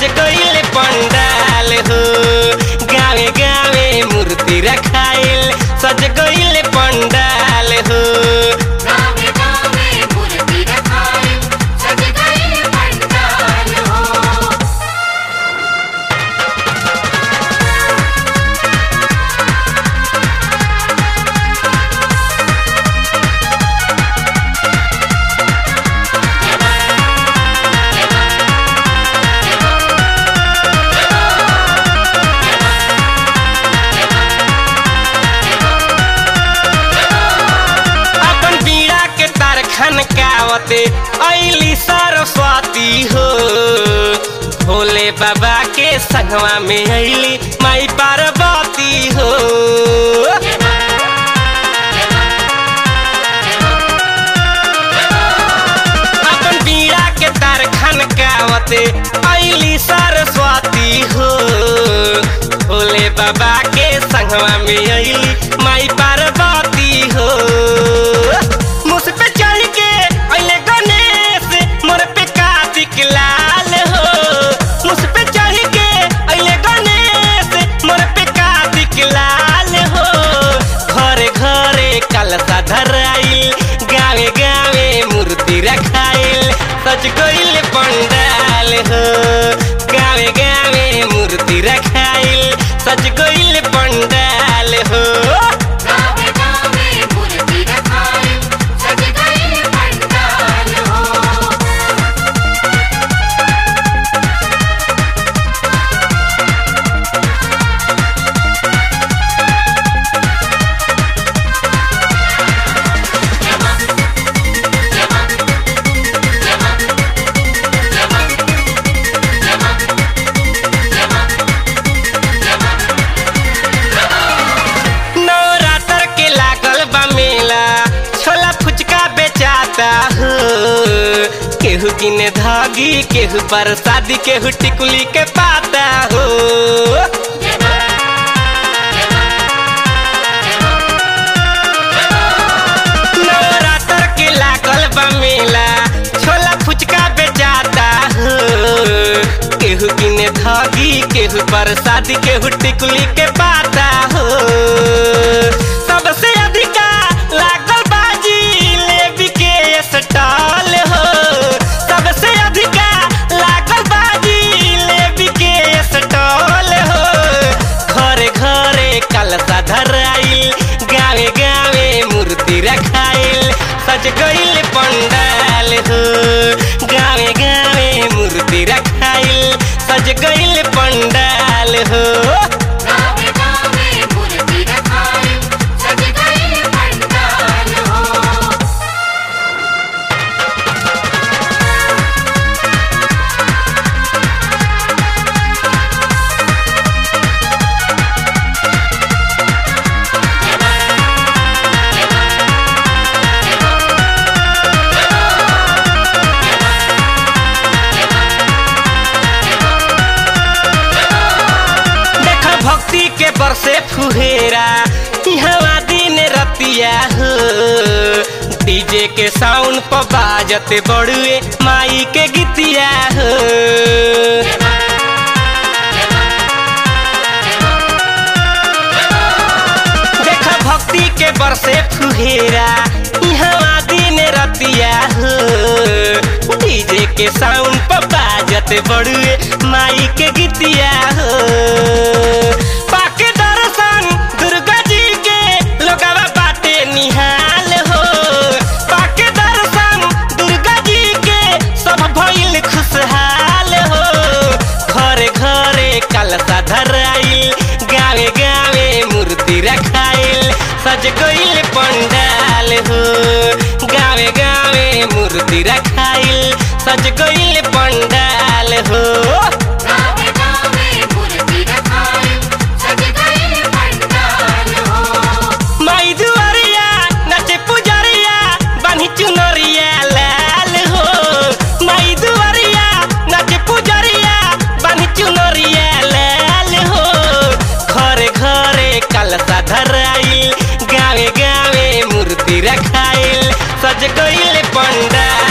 सज गईल पंडाल हो गावे गावे मूर्ति रखाइल सज गईल पंडाल हो गावे गावे मूर्ति रखाई सज गईल पंडाल हो अपन बीड़ा के तार खनकावते ऐली सरस्वती हो भोले बाबा के संगवा में ऐली माई पार्वती हो अपन बीड़ा के तार खनकावते ऐली सरस्वती हो भोले बाबा के संगवा में ऐली माई पार्वती हो मुझ पे चढ़ के अइले गणेश मोर पे कार्तिक लाल हो मुझ पे चढ़ के अइले गणेश मोर पे कार्तिक लाल हो घरे घरे कलसा धराइल गावे गावे मूर्ति रखाइल सच गइल पंडाल हो गावे गावे मूर्ति रखाइल सच गइल पंडाल हो गावे गावे मूर्ति रखाई सज गईल पंडाल हो नवरात्र के लागल बा मेला छोला फुचका बेचाता हो केहू किने धागी केहू पर शादी केहू टिकुली के पाता हो नवरात्र के लागल बा मेला छोला फुचका बेचाता हो केहू किने धागी केहू पर शादी केहू टिकुली के पाता हो सबसे अधिका लागल बाजी लेबी के स्टॉल हो सबसे अधिका लागल बाजी लेबी के स्टॉल हो घरे घरे कलसा धराइल गावे गावे मूर्ति रखाइल सज गइल पंडाल हो गावे गावे मूर्ति रखाइल सज गइल पंडाल हो गावे गावे मूर्ति रखाई सज गईल पंडाल हो देख भक्ति के बरसे फुहेरा इहवा दिन रतिया हो डीजे के साउंड पर बाजत बड़ुए माई के गीतिया हो देख भक्ति के बरसे फुहेरा इहवा दिन रतिया हो डीजे के साउंड पर बाजत बड़ुए माई के गीतिया हो पाके दर्शन दुर्गा जी के लोगवा बाटे निहाल हो पाके दर्शन दुर्गा जी के सब भइल खुशहाल हो घरे घरे कलसा धराइल गावे गावे मूर्ति रखाइल सज गइल पंडाल हो गावे गावे मूर्ति रखाइल सज गइल पंडाल हो गावे गावे मूर्ति रखाई सज गईल पंडाल हो माई दुआरिया नचे पुजरिया बानी चुनरिया लाल हो माई दुआरिया नचे पुजरिया बानी चुनरिया लाल हो घरे घरे कलसा धराइल गावे गावे मूर्ति रखाइल सज गइल पंडाल